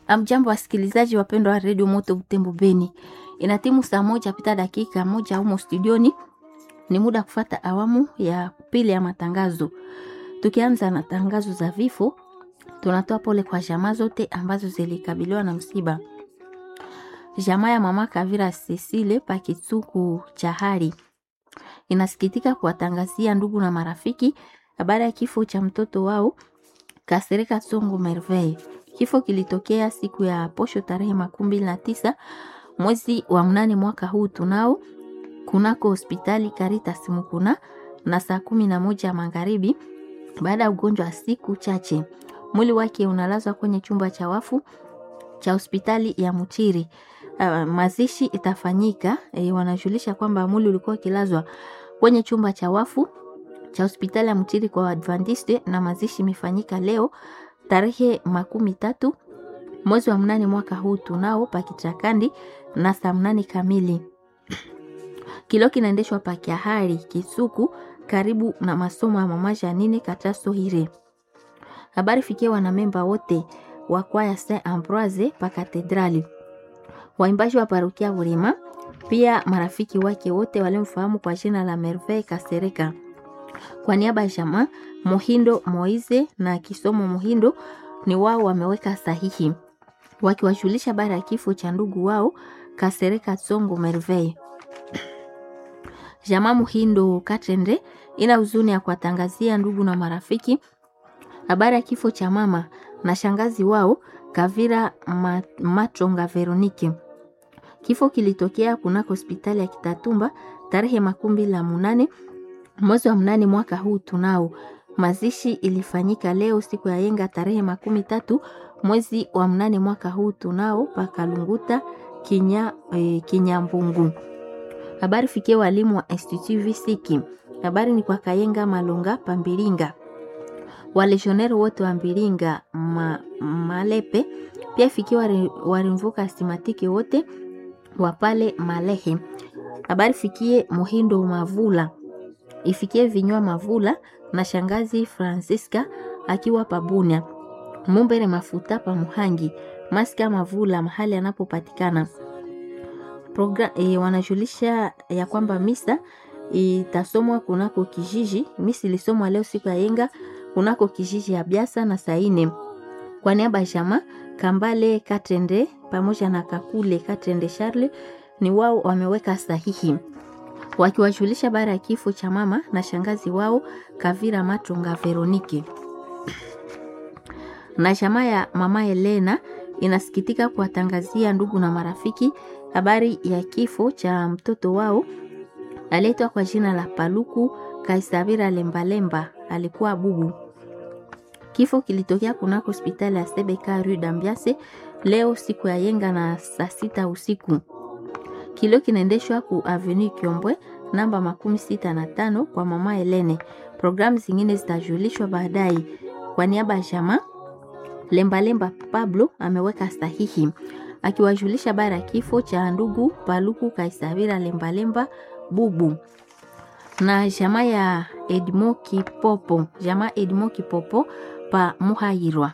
Amjambo wasikilizaji wapendwa wa redio Moto Butembo Beni, ina timu saa moja pita dakika moja humo studioni. Ni muda kufata awamu ya pili ya matangazo. Tukianza na tangazo za vifo, tunatoa pole kwa jamaa zote ambazo zilikabiliwa na msiba. Jamaa ya mama Kavira Cecile Pakitsuku Chahari inasikitika kuwatangazia ndugu na marafiki habari ya kifo cha mtoto wao Kasereka Tsongo Merveille. Kifo kilitokea siku ya posho tarehe makumi mbili na tisa mwezi wa mnane mwaka huu tunao kunako hospitali Caritas Mukuna na saa kumi na moja ya magharibi baada ya ugonjwa wa siku chache. Mwili wake unalazwa kwenye chumba cha wafu cha hospitali ya Mutiri. Uh, mazishi itafanyika e, wanajulisha kwamba mwili ulikuwa ukilazwa kwenye chumba cha wafu cha hospitali ya Mutiri kwa Adventiste na mazishi imefanyika leo tarehe makumi tatu mwezi wa mnane mwaka huu tunao pakichakandi na saa mnane kamili. Kilo kinaendeshwa pakiahari Kisuku karibu na masomo ya mama Janine Kataso Hire. Habari fikia wanamemba wote wa kwaya Saint Ambroise pa katedrali, waimbaji wa parokia Burema, pia marafiki wake wote walimfahamu kwa jina la Merveille Kasereka. Kwa niaba ya jamaa Muhindo Moize na Kisomo Muhindo ni wao wameweka sahihi wakiwajulisha habari ya kifo cha ndugu wao Kasereka Tsongo Merveille. Jamaa Muhindo Katende ina huzuni ya kuwatangazia ndugu na marafiki habari ya kifo cha mama na shangazi wao Kavira Matonga Veronike. Kifo kilitokea kunako hospitali ya Kitatumba tarehe makumi la munane mwezi wa mnane mwaka huu tunao. Mazishi ilifanyika leo siku ya yenga tarehe makumi tatu mwezi wa mnane mwaka huu tunao pakalunguta kinya, e, Kinyambungu. Habari fikie walimu wa Institut Visiki. Habari ni kwa Kayenga Malonga Pambilinga, waleshoneri wote wa Mbilinga ma, Malepe, pia ifikie warimvuka simatiki wote wa pale Malehe. Habari fikie Muhindo Mavula, ifikie vinywa Mavula na shangazi Francisca akiwa Pabunia, Mumbere Mafuta pa Muhangi, Maska Mavula mahali anapopatikana Program, e, wanajulisha ya kwamba misa itasomwa kunako kijiji. Misa ilisomwa leo siku ya yenga kunako kijiji ya Biasa na Saine. Kwa niaba ya jamaa Kambale Katende pamoja na Kakule Katende Charle ni wao wameweka sahihi wakiwajulisha bara ya kifo cha mama na shangazi wao Kavira Matonga Veronike. Na jamaa ya mama Elena inasikitika kuwatangazia ndugu na marafiki habari ya kifo cha mtoto wao aliitwa kwa jina la Paluku Kaisavira Lembalemba, alikuwa bubu. Kifo kilitokea kunako hospitali ya Sebeka Rue Dambiase leo siku ya yenga na saa sita usiku. Kilio kinaendeshwa ku Avenue Kiombwe namba makumi sita na tano kwa mama Helene. Programu zingine zitajulishwa baadaye. Kwa niaba ya jamaa Lembalemba Pablo ameweka sahihi akiwajulisha bara ya kifo cha ndugu Paluku Kaisavira Lembalemba bubu na jamaa ya Edmo Kipopo, jamaa Edmo Kipopo pa Muhairwa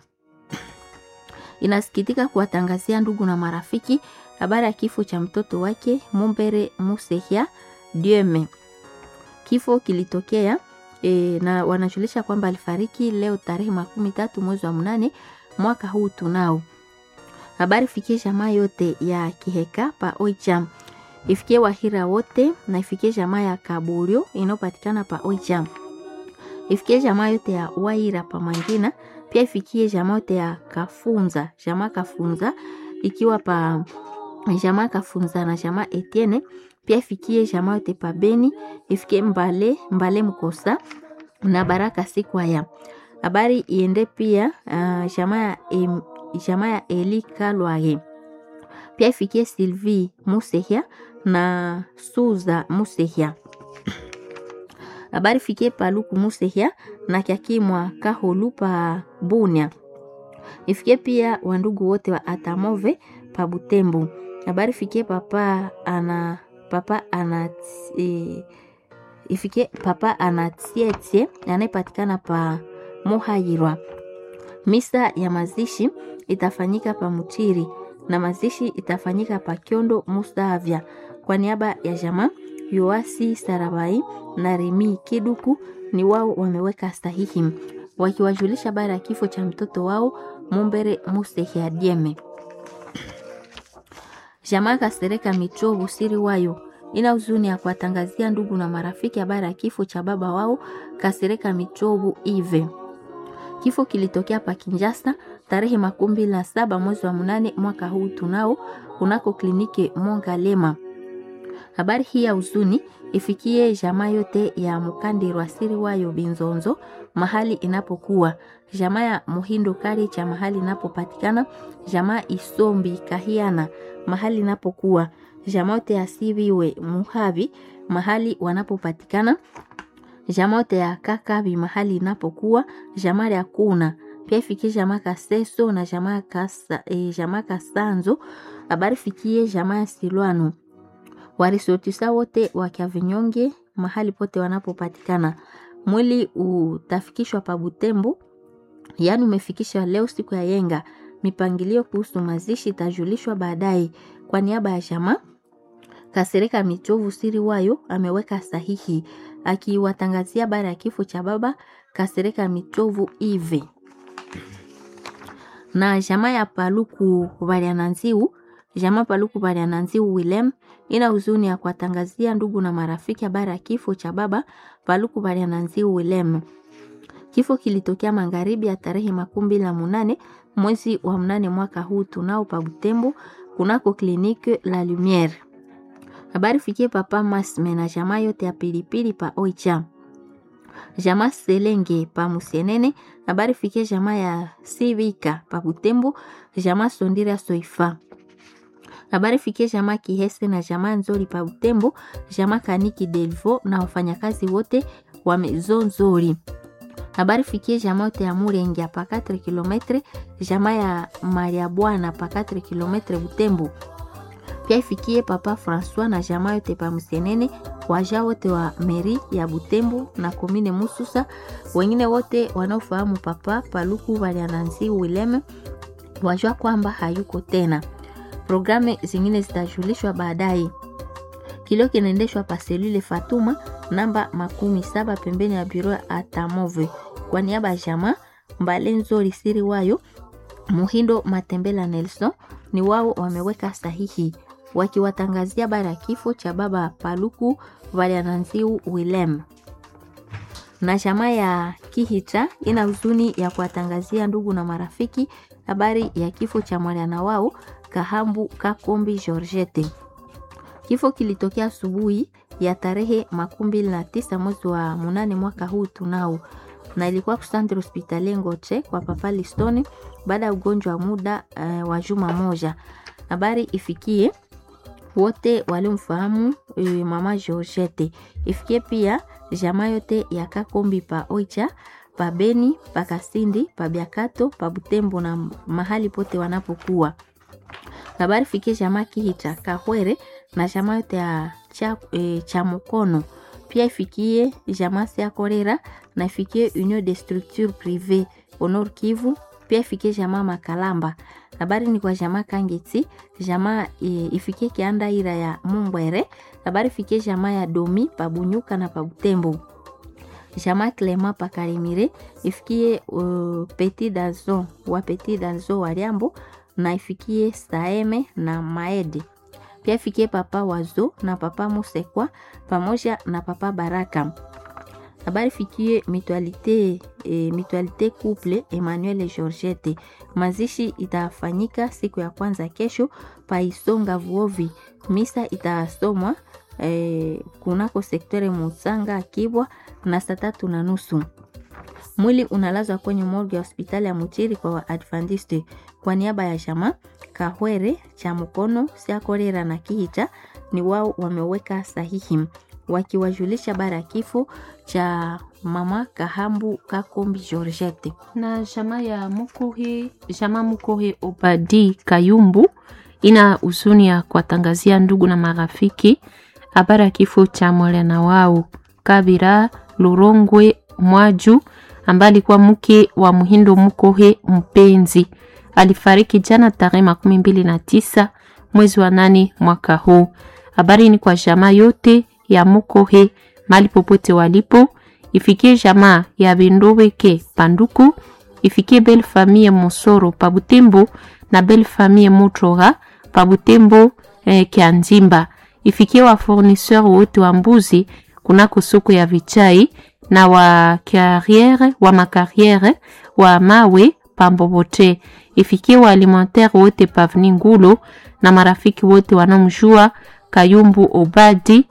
inasikitika kuwatangazia ndugu na marafiki habari ya kifo cha mtoto wake Mumbere Musehia Dieme. Kifo kilitokea e, na wanajulisha kwamba alifariki leo tarehe makumi tatu mwezi wa mnane mwaka huu tunao. Habari fikie jamaa yote ya Kiheka pa Oicham, ifikie Wahira wote na ifikie jamaa ya Kaburio inayopatikana pa Oicham, ifikie jamaa yote ya Waira pa Mangina, pia ifikie jamaa yote ya Kafunza, jamaa Kafunza ikiwa pa jamaa Kafunza na jamaa Etienne, pia ifikie jamaa yote pa Beni, ifikie Mbale Mbale Mkosa na Baraka Sikwaya. Habari iende pia uh, jamaa ya jamaa ya Eli Kalwage pia ifikie Sylvie Musehia na Suza Musehia. Habari fikie Paluku Musehia na Kyakimwa Kaholu pa Bunia. Ifikie pia wandugu wote wa Atamove pa Butembo. Habari fikie papa ana papa ana e, ifikie papa ana tietie anayepatikana pa Muhayirwa Misa ya mazishi itafanyika pa Mutiri na mazishi itafanyika pa Kyondo Mustavya. Kwa niaba ya jamaa Yoasi Sarabai na Remi Kiduku ni wao wameweka sahihi wakiwajulisha baada ya kifo cha mtoto wao Mumbere Musehi Adieme. Jamaa Kasereka Michovu siri wayo ina huzuni ya kuwatangazia ndugu na marafiki habari ya kifo cha baba wao Kasereka Michovu Ive. Kifo kilitokea pa Kinjasa tarehe makumi na saba mwezi wa mnane mwaka huu tunao kunako kliniki Mongalema. Habari hii ya huzuni ifikie jamaa yote ya Mukandirwa siri wayo Binzonzo mahali inapokuwa jamaa ya Muhindo Kari cha mahali inapopatikana jamaa Isombi Kahiana mahali inapokuwa jamaa yote ya Siviwe Muhavi mahali wanapopatikana jamaa yote ya Kakabi mahali inapokuwa jamaa ya Kuna pia ifikie jamaa Kaseso na jamaa Kasa, e, jamaa Kasanzo habari fikie jamaa ya Silwano warisotisa wote wa Kyavinyonge mahali pote wanapopatikana. Mwili utafikishwa pa Butembo, yaani umefikishwa leo siku ya yenga. Mipangilio kuhusu mazishi itajulishwa baadaye. Kwa niaba ya jamaa Kasereka Michovu siri wayo ameweka sahihi akiwatangazia bara ya kifo cha baba Kasereka Michovu Ive na jamaa ya Paluku Baliananziu jamaa Paluku Baliananziu Willem ina huzuni ya kuwatangazia ndugu na marafiki habari ya kifo cha baba Paluku Baliananziu Willem. Kifo kilitokea magharibi ya tarehe makumi mbili na munane mwezi wa mnane mwaka huu tunao pa Butembo kunako kliniki La Lumiere. Habari fikie papa Masme na jamaa yote ya pilipili pa Oicha. Jamaa Selenge pa Musienene. Habari fikie jamaa ya Sivika pa Butembo. Jamaa Sondira Soifa. Habari fikie jamaa Kihese na jamaa Nzori pa Butembo. Jamaa Kaniki Delvo na wafanyakazi wote wa Mezo Nzori. Habari fikie jamaa yote ya Murenge pa 4 km. Jamaa ya Maria Bwana pa 4 km Butembo pia ifikie papa Francois na jamaa yote pa Msenene, waja wote wa meri ya Butembo na komine Mususa, wengine wote wanaofahamu papa Paluku Waliananzi Wileme wajua kwamba hayuko tena. Programu zingine zitajulishwa baadaye. Kilio kinaendeshwa pa selule Fatuma namba makumi saba pembeni ya biro ya Atamove. Kwa niaba ya jamaa Mbale Nzori siri wayo Muhindo Matembela Nelson ni wao wameweka sahihi wakiwatangazia habari ya kifo cha baba Paluku Valiananziu Willem. Na jamaa ya Kihita ina huzuni ya kuwatangazia ndugu na marafiki habari ya kifo cha mwana wao Kahambu Kakombi Georgette. Kifo kilitokea asubuhi ya tarehe makumi mbili na tisa mwezi wa munane mwaka huu tunao, na ilikuwa kusandre hospitali Ngoche kwa papa Listone baada ya ugonjwa wa muda uh, wa juma moja. Habari ifikie wote waliomfahamu e, mama Georgette. Ifikie pia jamaa yote ya Kakombi pa Oicha, pa Beni, pa Kasindi, pa Biakato, pa Butembo na mahali pote wanapokuwa. Habari fikie jamaa Kihita Kahwere na jamaa yote ya cha, e, cha Mukono. Pia ifikie jamaa Sia Korera na ifikie Union de Structure Privé Honor Kivu. Pia ifikie jamaa Makalamba habari ni kwa jamaa Kangeti, jamaa e, ifikie kianda ira ya Mumbwere. Habari fikie jamaa ya Domi pabunyuka na pabutembo, jamaa Clema pakarimire ifikie uh, Petit Dazo wa Petit Dazo wa Liambo na ifikie Saeme na Maede. Pia ifikie papa Wazo na papa Musekwa pamoja na papa Baraka habari fikie mutualite e, mutualite couple Emmanuel et Georgette. Mazishi itafanyika siku ya kwanza kesho pa Isonga Vuovi. Misa itasomwa e, kunako sektore Musanga Kibwa na saa tatu na nusu. Mwili unalazwa kwenye morgue ya hospitali ya Mutiri kwa Waadventiste. Kwa niaba ya jamaa Kahwere cha Mukono Siakorera na Kihita ni wao wameweka sahihi wakiwajulisha bara ya kifo cha mama Kahambu Kakombi Georgette. na jamaa ya Mukuhi, jamaa Mukuhi Obadi Kayumbu ina huzuni ya kuwatangazia ndugu na marafiki habari ya kifo cha mwana wao Kabira Lurongwe Mwaju ambaye alikuwa mke wa Muhindo Mukohe Mpenzi. Alifariki jana tarehe makumi mbili na tisa mwezi wa nane mwaka huu. Habari ni kwa jamaa yote ya Mukohe mali popote walipo, ifikie jamaa ya Bendoweke Panduku, ifikie belle famille Mosoro pa Butembo na belle famille Mutroga pa Butembo eh, Kianzimba, ifikie wa fournisseur wote wa mbuzi kunako soko ya Vichai na wa carriere wa makarriere wa mawe pambobote, ifikie wa alimentaire wote pavni Ngulo na marafiki wote wanaomjua Kayumbu Obadi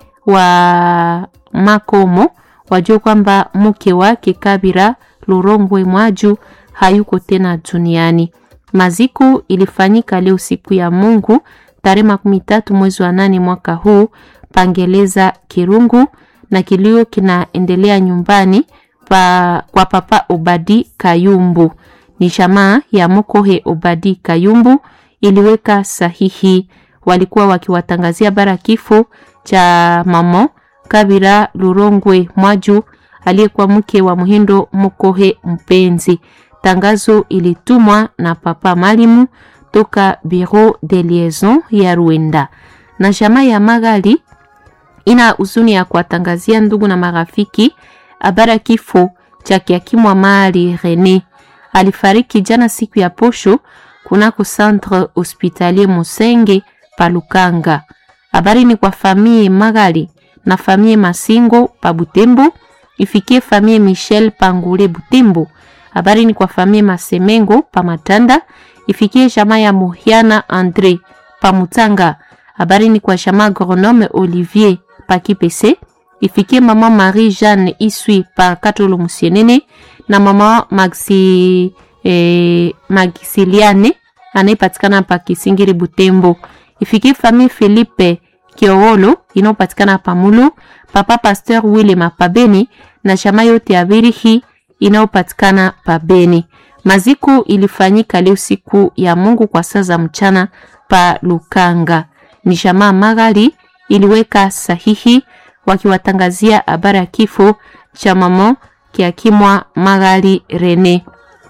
wa Makomo wajua kwamba mke wake Kabira Lurongwe Mwaju hayuko tena duniani. Maziko ilifanyika leo siku ya Mungu tarehe makumi tatu mwezi wa nane mwaka huu pangeleza Kirungu, na kilio kinaendelea nyumbani pa, kwa papa Obadi Kayumbu. Ni jamaa ya Mokohe Obadi Kayumbu iliweka sahihi, walikuwa wakiwatangazia bara kifo cha mamo Kabira Lurongwe Mwaju aliyekuwa mke wa Muhindo Mokohe Mpenzi. Tangazo ilitumwa na papa Malimu toka Bureau de Liaison ya Rwanda. Na jamaa ya Magali ina huzuni ya kuwatangazia ndugu na marafiki habari kifo cha kiakimwa Mali Rene. Alifariki jana siku ya posho kunako Centre Hospitalier Musenge Palukanga. Habari ni kwa famille Magali na famille Masingo pa Butembo, ifikie famille Michel Pangule Butembo. Habari ni kwa famille Masemengo pa Matanda, ifikie jamaa ya Muhiana Andre pa Mutanga. Habari ni kwa jamaa agronome Olivier pa Kipese, ifikie mama Marie Jeanne Iswi pa Katolo Musienene na mama Maxi eh, Maxiliane anayepatikana pa Kisingiri Butembo. Ifikie famille Philippe Kiowolo inayopatikana pa Mulu, papa Pasteur Willem pa Beni na jamaa yote ya Birihi inayopatikana pa Beni. Maziko ilifanyika leo siku ya Mungu kwa saa za mchana pa Lukanga. Ni jamaa Magali iliweka sahihi wakiwatangazia habari ya kifo cha mama kiakimwa Magali Rene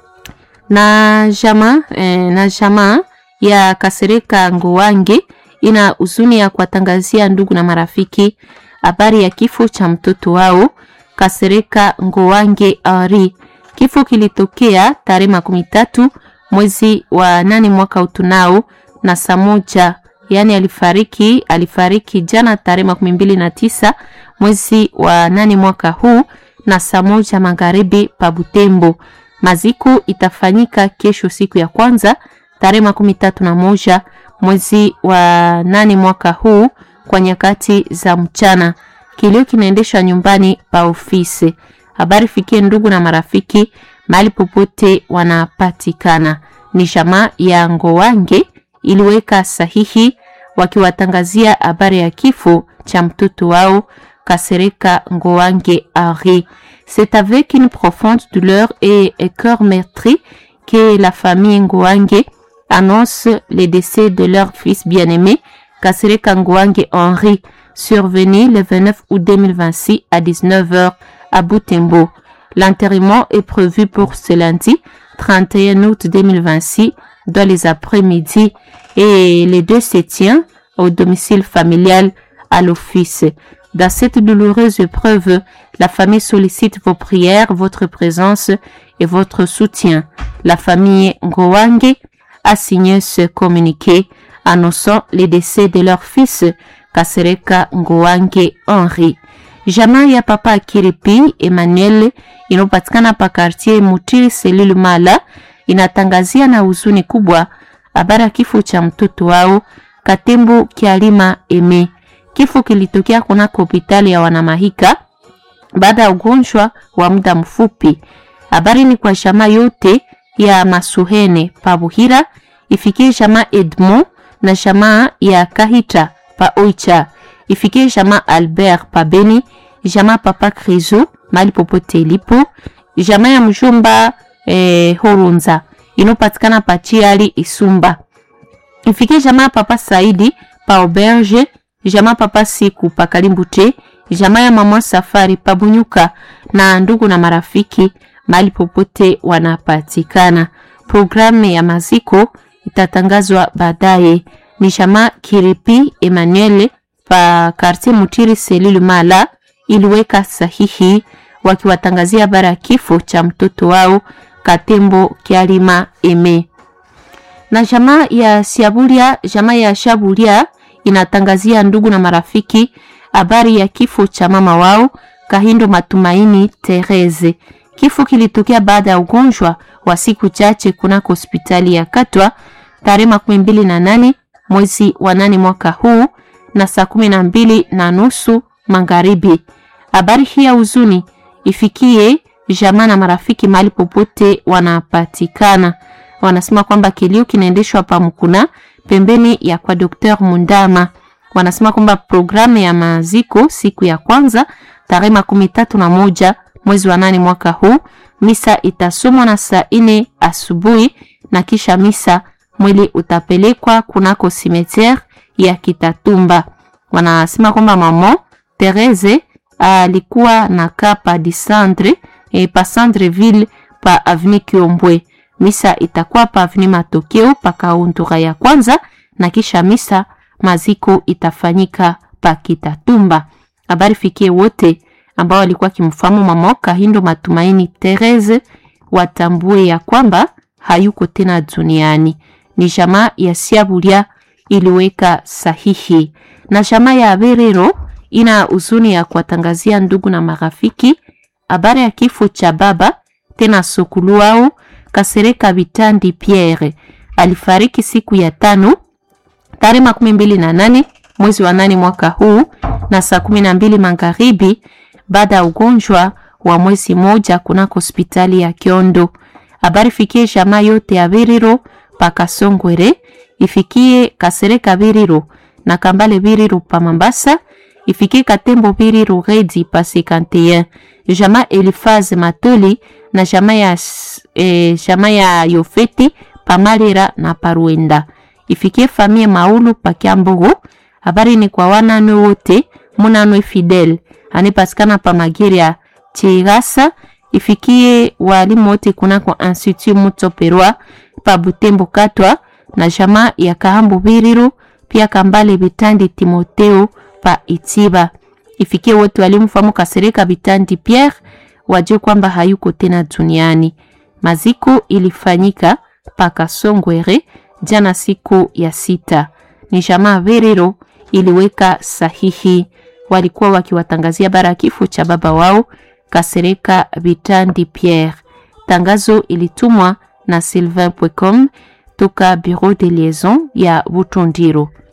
na jamaa eh, na jamaa ya Kasereka Ngowange ina huzuni ya kuwatangazia ndugu na marafiki habari ya kifo cha mtoto wao Kasereka Ngowange Ari. Kifo kilitokea tarehe makumi tatu mwezi wa nane mwaka utunao na saa moja, yaani alifariki alifariki jana tarehe makumi mbili na tisa mwezi wa nane mwaka huu na saa moja magharibi pa Butembo. Maziko itafanyika kesho siku ya kwanza tarehe makumi tatu na moja mwezi wa nane mwaka huu kwa nyakati za mchana. Kilio kinaendeshwa nyumbani pa ofisi. Habari fikie ndugu na marafiki mahali popote wanapatikana. Ni jamaa ya Ngowange iliweka sahihi wakiwatangazia habari ya kifo cha mtoto wao Kasereka Ngowange Henri. C'est avec une profonde douleur et un cœur meurtri que la famille Ngowange annonce le décès de leur fils bien-aimé, Kasereka Ngowange Henri, survenu le 29 août 2026 à 19h à Butembo. L'enterrement est prévu pour ce lundi 31 août 2026 dans les après-midi et les deux se tient au domicile familial à l'office. Dans cette douloureuse épreuve, la famille sollicite vos prières, votre présence et votre soutien. La famille Ngowange a signé ce communiqué annonçant le décès de leur fils Kasereka Ngowange Henri. Jamaa ya papa Kiripi Emmanuel inayopatikana pa quartier Mutiri Selulu Mala inatangazia na huzuni kubwa habari ya kifo cha mtoto wao Katembo Kialima Eme. Kifo kilitokea kunako hospitali ya Wanamahika baada ya ugonjwa wa muda mfupi. Habari ni kwa jamaa yote ya Masuhene pa Buhira, ifikie jamaa Edmond na jamaa ya Kahita pa Oicha, ifikie jamaa Albert pa Beni, jamaa papa Krizo mali popote ilipo, jamaa ya mjomba eh, Horunza inopatikana pa Chiali Isumba, ifikie jamaa papa Saidi pa Auberge, jamaa papa Siku pa Kalimbute, jamaa ya mama Safari pa Bunyuka na ndugu na marafiki mahali popote wanapatikana. Programu ya maziko itatangazwa baadaye. Ni jamaa Kiripi Emmanuel pa Quartier Mutiri Selulu Mala iliweka sahihi wakiwatangazia habari ya kifo cha mtoto wao Katembo Kialima Eme. Na jamaa ya Shabulia, jamaa ya Shabulia inatangazia ndugu na marafiki habari ya kifo cha mama wao Kahindo Matumaini Therese. Kifo kilitokea baada ya ugonjwa wa siku chache kunako hospitali ya Katwa tarehe makumi mbili na nane mwezi wa nane mwaka huu na saa kumi na mbili na nusu magharibi. Habari hii ya huzuni ifikie jamaa na marafiki mahali popote wanapatikana. Wanasema kwamba kilio kinaendeshwa pa Mkuna pembeni ya kwa Dr. Mundama. Wanasema kwamba programu ya maziko siku ya kwanza tarehe makumi tatu na moja mwezi wa nane mwaka huu, misa itasomwa na saa ine asubuhi na kisha misa mwili utapelekwa kunako cimetière ya Kitatumba. Wanasema kwamba mama Therese alikuwa na kapa disandre e, pa Sandreville pa avenue Kiombwe. Misa itakuwa pa avenue Matokeo pa kauntura ya kwanza na kisha misa maziko itafanyika pa Kitatumba. Habari fikie wote ambao walikuwa kimfahamu mama Kahindo Matumaini Therese watambue ya kwamba hayuko tena duniani. Ni jamaa ya Siabulia iliweka sahihi, na jamaa ya Aberero ina huzuni ya kuwatangazia ndugu na marafiki habari ya kifo cha baba tena sokulu wao Kasereka Bitandi Pierre. Alifariki siku ya tano tarehe makumi mbili na nane mwezi wa nane mwaka huu na saa kumi na mbili magharibi baada ya ugonjwa wa mwezi moja kunako hospitali ya Kiondo. Habari fikie jamaa yote ya Biriro paka Songwere, ifikie Kasereka Biriro na Kambale Biriro pa Mambasa, ifikie Katembo Biriro Redi pa 51 jamaa Elifaze Matoli na jamaa ya, eh, jamaa ya Yofeti pa Malera na Paruenda, ifikie famie Maulu pa Kiambogo. Habari ni kwa wananwe wote munanwe Fidel anipatikana pa Magiria Chirasa, ifikie walimu wote kunako Institut Mutsoperwa pa Butembo Katwa na jamaa ya Kahambu Biriro pia Kambale Bitandi Timoteo pa Itiba, ifikie wote walimfahamu Kasereka Bitandi Pierre wajue kwamba hayuko tena duniani. Maziko ilifanyika pa Kasongwere jana siku ya sita. Ni jamaa Biriro iliweka sahihi, walikuwa wakiwatangazia bara kifo cha baba wao Kasereka Bitandi Pierre. Tangazo ilitumwa na Sylvain Pwecom toka Bureau de Liaison ya Butondiro.